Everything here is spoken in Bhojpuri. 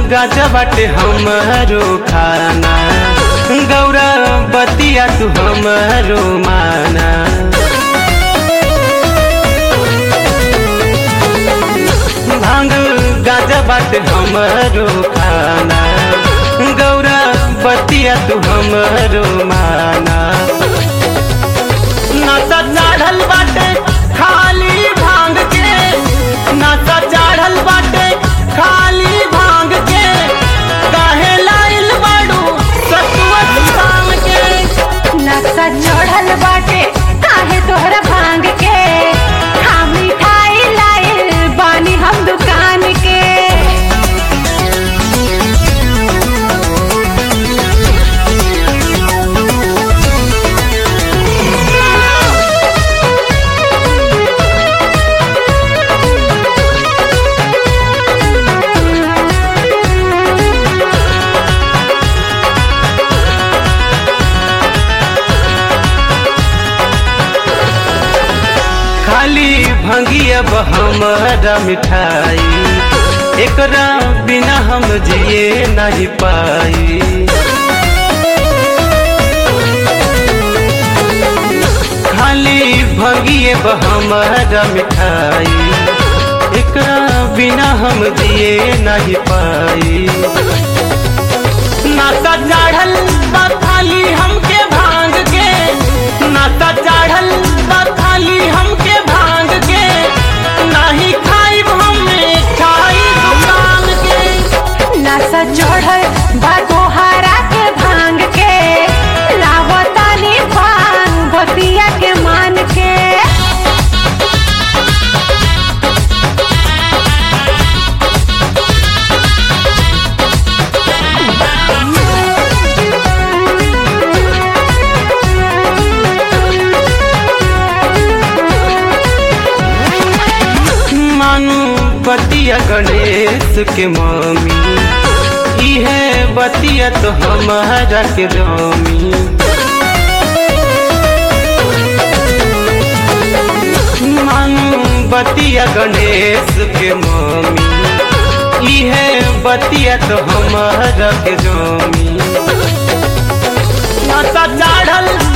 गाजा बाटे हमरो खाना गौरा बतिया तू हमरो माना भांग गाजा बाटे हमरो खाना गौरा बतिया तू हमरो माना नशा चढ़ल बाटे खाली भांग के नशा चढ़ल बाटे खाली भांग के काहे लाइल बाड़ू सतुआ भांग के नशा चढ़ल बाटे काहे तोहरा भांग के हम मिठाई लाइल बानी हम दुकान के खाली भंगी अब हमारा मिठाई एकरा बिना हम जिए नहीं पाई खाली भंगिए हमारा मिठाई एकरा बिना हम जिए नहीं पाई नाता चढ़ल बा खाली हमके भांग के नाता चढ़ल बा खाली हमके भांग के नाही खाई हम मिठाई दुकान के नशा चढ़ल बा तोहरा के भांग के लावतानी भांग भतिया के मान के मानू बतिया गणेश के मम्मी इहे बतिया तो हमारा के रमी मानू बतिया गणेश के मम्मी इहे बतिया तो हमारा के रमी नशा चढ़ल